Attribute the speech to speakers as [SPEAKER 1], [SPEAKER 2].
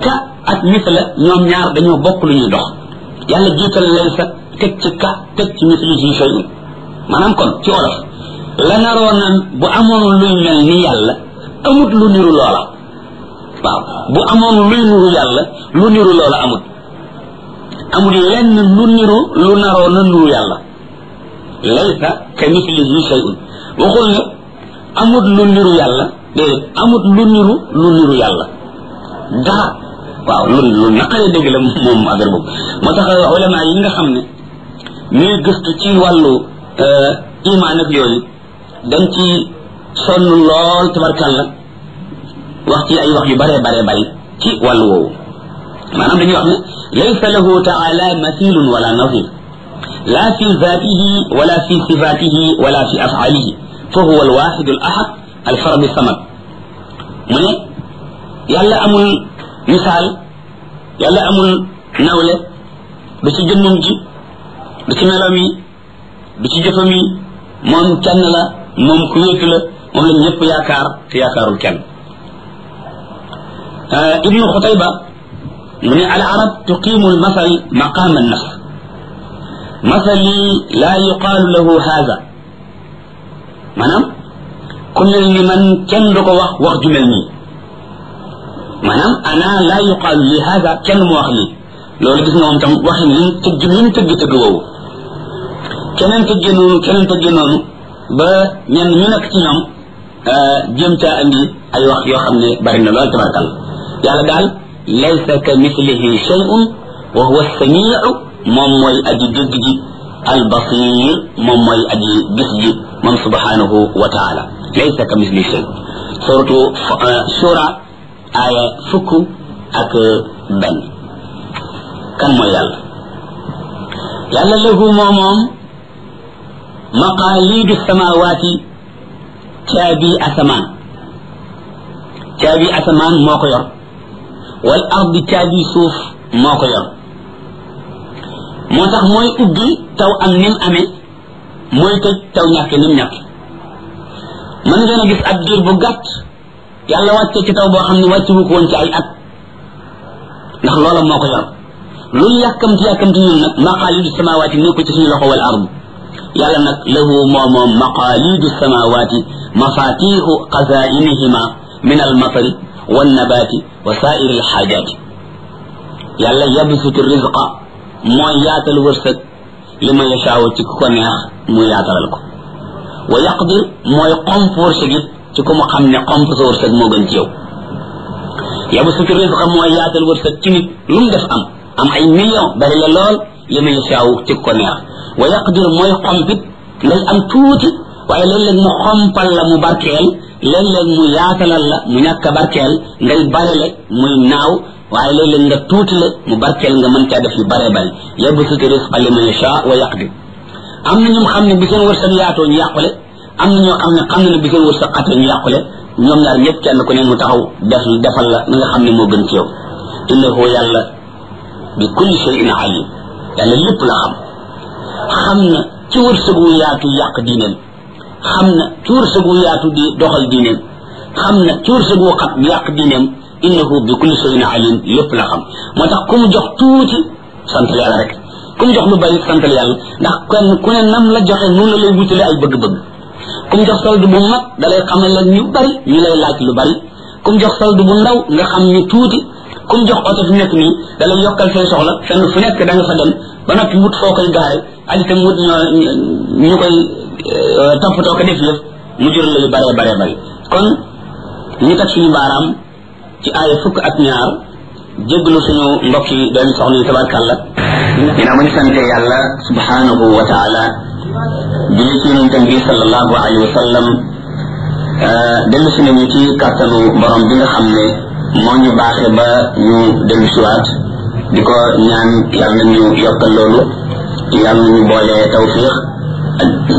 [SPEAKER 1] ka ak misla ñoom ñaar dañoo bokk lu ñuy dox yàlla jiital laysa teg ci ka teg ci mislihi shay'un maanaam kon ci olof la naroon na bu amoon luy mel ni yàlla amut lu niru loola waaw bu amoon luy niru yàlla lu niru loola amut amul lenn lu niru lu naroon na niru yàlla laysa ka mislihi shay'un waxul ne amut lu niru yàlla déedéet amut lu niru lu niru yàlla dara waaw lu lu naqaree dégg la moom affaire boobu moo tax ulama yi nga xam ne ñuy gëstu ci wàllu iman ak yooyu dañ ci sonn lool tabarkàlla wax ci ay wax yu bare bare bari ci wàllu woowu maanaam dañuy wax ne laysa lahu taala mathilun wala nazir la fi zatihi wala fi sifatihi wala fi afalihi fa huwa alwaxid alahad alfarad samad mu ne yàlla amul misaal yàlla amul nawle du ci jëmmam ji du ci meloom yi du ci jëfam yi moom kenn la moom ku wéetu la moom la ñëpp yaakaar te yaakaarul kenn ibnu xutayba mu ne al arab tuqimu al masal maqam an nafs masali la yuqaalu lahu haada maanaam ku mel ni man kenn du ko wax wax ju mel nii maanaam ana la yuqaalu li haada kenn mu wax lii loolu gis nga moom tam waxin li mu tëgg li mu tëgg tëgg woowu keneen tëggee noonu keneen tëggee noonu ba ñenn ñu nekk ci ñoom jéem caa andi ay wax yoo xam ne bari na lool tabarakal yàlla daal laysa ka mislihi shay'un wa huwa samiu moom mooy aji dégg ji al basir moom mooy aji gis ji moom subhanahu wa taala laysa ka mislihi shay suratu shura aya fukk ak benn kan mooy yàlla yàlla lahu moo moom maqaalidu samawaati caabi asamaan caabi asamaan moo ko yor wal ardi caabi suuf moo ko yor moo tax mooy ubbi taw am nim amee mooy tëj taw ñàkke nim ñàkke mën ngeen a gis ab diir bu gàtt yàlla wàcce ci taw boo xam ne wàcce wu ko woon ci ay at ndax loola moo ko yor lu yàkkamti yàkkamti ñun nag maqaalidu samawaati nekku ci suñu loxo wal ardi yàlla nag lahu moo moom maqaalidu samawaati mafatixu xazainihima min almatari wannabaati wa saairi alxaajaati yàlla yabsutu rizqa mooy yaatal wërsëg li ma yashaawu ci ku ko neex mu yaatalal ko wa yaqdir mooy xomp wërsëg it ci ku mu xam ne xomp sa wërsëg moo gën ci yow yabsutu rizqa mooy yaatal wërsëg ci nit lu mu def am am ay million bari la lool li ma yashaawu ci ku ko neex wa yaqdir mooy xompit ngay am tuuti waaye léeg-léeg mu xompal la mu barkeel léeg-léeg mu yaatalal la mu ñàkk a barkeel ngay barele muy naaw waaye léeg-léeg nga tuuti la mu barkeel nga mën caa def yu bare bari yabsutu rizqa liman yasha wa yaqdir am na ñoom xam ne bi seen wërsëg yaatoo ñu yàqule am na ñoo xam ne xam na ne bi seen wërsëg xatoo ñu yàqule ñoom ñaar ñëpp kenn ku ne mu taxaw def defal la na nga xam ne moo gën ci yow innahu yàlla bi kulli shay'in alim yàlla lépp la xam xam na ci wërsëg wu yaatu yàq diineem xam na ci wërsëg wu yaatu di doxal diineem xam na ci wërsëg wu xat yàq diineem innahu bi kulli shay'in alim lépp la xam moo tax ku mu jox tuuti santal yàlla rek ku mu jox lu bari santal yàlla ndax kenn ku ne nam la joxe noonu la lay wutale ay bëgg-bëgg ku mu jox solde bu mat da lay xamal leen ñu bari ñu lay laaj lu bari ku mu jox solde bu ndaw nga xam ñu tuuti ku mu jox oto fi nekk nii da lay yokkal say soxla fenn fu nekk da nga fa dem ba noppi wut foo koy gaare ak itam wut ñoo ñu koy toppatoo ko def yëf mu jur la yu bare bare bari kon ñu teg suñu baaraam ci aaya fukk ak ñaar jéggalu suñu mbokk yi doon soxna yi tabarkàlla dina ma ñu sante yàlla subhanahu wa taala julli ci yonentam bi sallallahu alayhi wa sallam dellu si nañu ci kàttanu borom bi nga xam ne moo ñu baaxe ba ñu dellu siwaat di ko ñaan yàlla na ñu yokkal loolu yàlla na ñu boole tawfiq